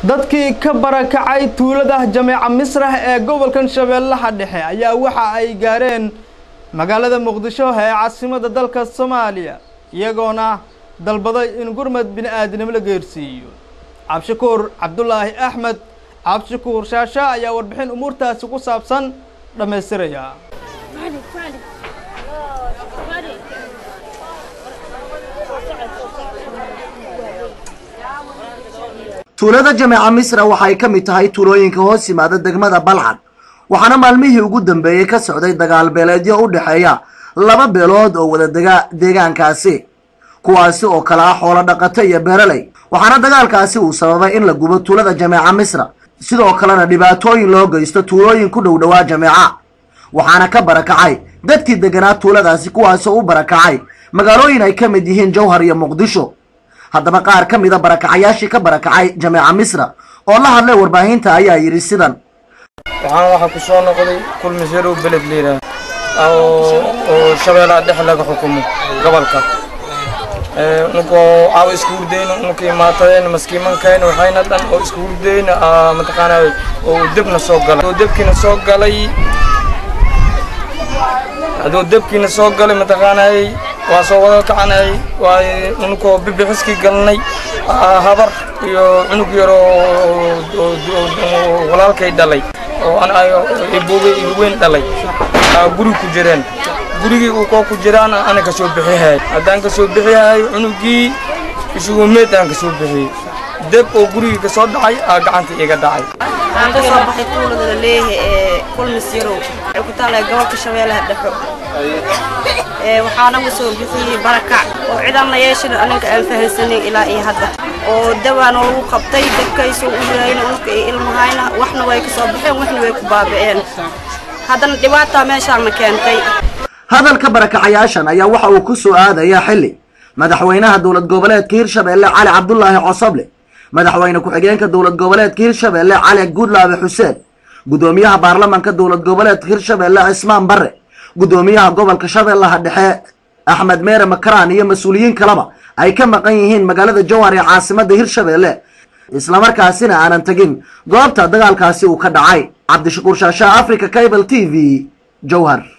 dadkii ka barakacay tuulada jameeca misrax ee gobolkan shabeellaha dhexe ayaa waxa ay gaareen magaalada muqdisho ee caasimada dalka soomaaliya iyagoona dalbaday in gurmad bini aadinimo la geersiiyo cabshakuur cabdulaahi axmed cabshakuur shaasha ayaa warbixin umuurtaasi ku saabsan dhammaystiraya tuulada jameeca misra waxay ka mid tahay tuulooyinka hoos yimaada degmada balcad waxaana maalmihii ugu dambeeyey ka socday dagaal beeleedyo u dhexeeya laba beelood oo wada dega deegaankaasi kuwaasi oo kale ah xoolo dhaqato iyo beeraley waxaana dagaalkaasi uu sababay in la gubo tuulada jameeca misra sidoo kalena dhibaatooyin loo geysto tuulooyin ku dhow dhowaa jameeca waxaana ka barakacay dadkii deganaa tuuladaasi kuwaasoo u barakacay magaalooyin ay ka mid yihiin jowhar iyo muqdisho haddaba qaar ka mida barakacayaashii ka barakacay jameeca misra oo la hadlay warbaahinta ayaa yidhi sidan waxaan waxaa ku soo noqday kulmiseerow beled liiraa oo shabeellaha dhexe laga xukumo gobolka nunkoo caawa isku hurdayna nunka imaatadeen maskiimankayna waxayna dhan oo isku hurdayna mataqaanaa oo debna soo galay oo debkiina soo galay hadduu debkiina soo galay mataqaanaa waa soo wada kacanay waa nunkoo bibixiskii galnay habar iyo cunug yar oo walaalkay dhalay oo iboogay weyn dhalay guri ku jireen gurigii uu koo ku jiraan ana ka soo bixihay haddaan ka soo bixihay cunugii isugu meed aan ka soo bixiyey deb oo gurigii ka soo dhacay aa gacanta iga dhacay waxaan ka soo baxay tuulada la leeyahay ee kulmis yarow waxay ku taallay gobolka shabeellaha dhexo waxaana u soo bixiyey barakac oo cidanna yeeshan aninka aan fahansanin ilaa iyo hadda oo dawaana lagu qabtay dabkaysoo u yahayna ulka iyo ilmahayna waxna way ka soo baxeen waxna way ku baabi'een haddana dhibaataa meeshaana keentay hadalka barakacayaashan ayaa waxa uu ku soo aadayaa xilli madaxweynaha dowlad goboleedka hirshabeelle cali cabdulaahi cosoble madaxweyne ku-xigeenka dowlad goboleedka hirshabeelle cali gudlaabe xuseen guddoomiyaha baarlamanka dowlad goboleedka hirshabeelle cismaan barre guddoomiyaha gobolka shabeellaha dhexe axmed meere makaraan iyo mas-uuliyiin kaleba ay ka maqan yihiin magaalada jowhar ee caasimadda hirshabeelle islamarkaasina aanan tegin goobta dagaalkaasi uu ka dhacay cabdishakuur shaashaha africa cable t v jowhar